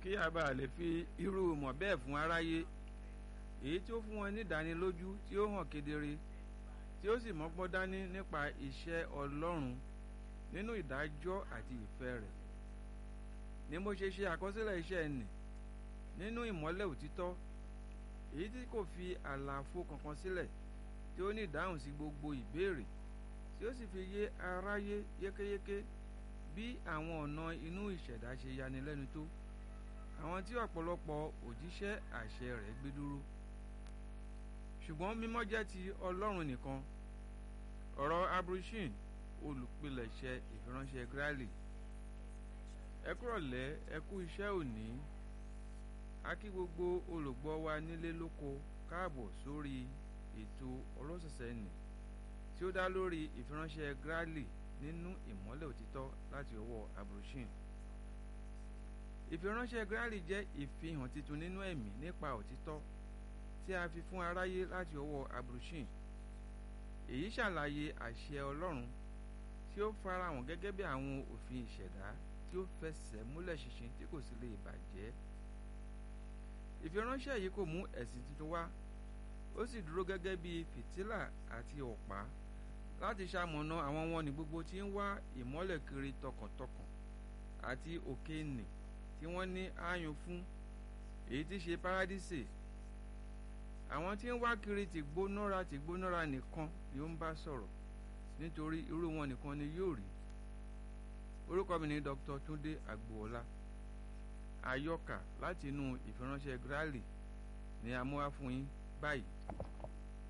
kí a bá lè fi irú mọ̀ bẹ́ẹ̀ fún aráyé èyí tí ó fún wọn ní ìdánilójú tí ó hàn kedere tí ó sì mọ́gbọ́n dání nípa iṣẹ́ Ọlọ́run nínú ìdájọ́ àti ìfẹ́ rẹ̀ ni mo ṣe ṣe àkọsílẹ̀ iṣẹ́ ẹnì nínú ìmọ́lẹ̀ òtítọ́ èyí tí kò fi àlàfo kankan sílẹ̀ tí ó ní ìdáhùn sí gbogbo ìbéèrè tí ó sì fi yé aráyé yékéyéké bí àwọn ọ̀nà inú ìṣẹ̀dá ṣe yanilẹ́nu tó àwọn tí ọ̀pọ̀lọpọ̀ òjíṣẹ́ àṣẹ rẹ̀ gbé dúró ṣùgbọ́n mímọ́ jẹ́ ti Ọlọ́run nìkan ọ̀rọ̀ abrushin olùpilẹ̀ṣẹ̀ ìfiránṣẹ́ Grally ẹ kúrọ̀lẹ́ ẹ kú iṣẹ́ òní a kí gbogbo olùgbọ́ wa nílé lóko káàbọ̀ sórí ètò ọlọ́sẹ̀sẹ̀ nì tí ó dá lórí ìfiránṣẹ́ Grally nínú ìmọ́lẹ̀ òtítọ́ láti ọwọ́ abrushin ìfiránṣẹ́ Grally jẹ́ ìfihàn titun nínú ẹ̀mí nípa òtítọ́ tí a fi fún aráyé láti ọwọ́ abrushin èyí ṣàlàyé àṣẹ Ọlọ́run tí ó farahàn gẹ́gẹ́ bí àwọn òfin ìṣẹ̀dá tí ó fẹsẹ̀ múlẹ̀ ṣinṣin tí kò sì lè bàjẹ́ ìfiránṣẹ́ yìí kò mú ẹ̀sìn tuntun wá ó sì dúró gẹ́gẹ́ bí fìtílà àti ọ̀pá láti ṣamọ̀nà àwọn wọn ní gbogbo tí ń wá ìmọ́lẹ̀ kiri tọkàntọkàn àti òkè nì tí wọ́n ní ààyùn fún èyí tí ṣe párádísè àwọn tí ń wá kiri tìgbónára tìgbónára nìkan ni ó ń bá sọ̀rọ̀ nítorí irú wọn nìkan ni yóò rí orúkọ mi ni Dr. Túndé Agboola àyọkà láti inú ìfiránṣẹ́ Grally ni a mú wá fún yín báyìí.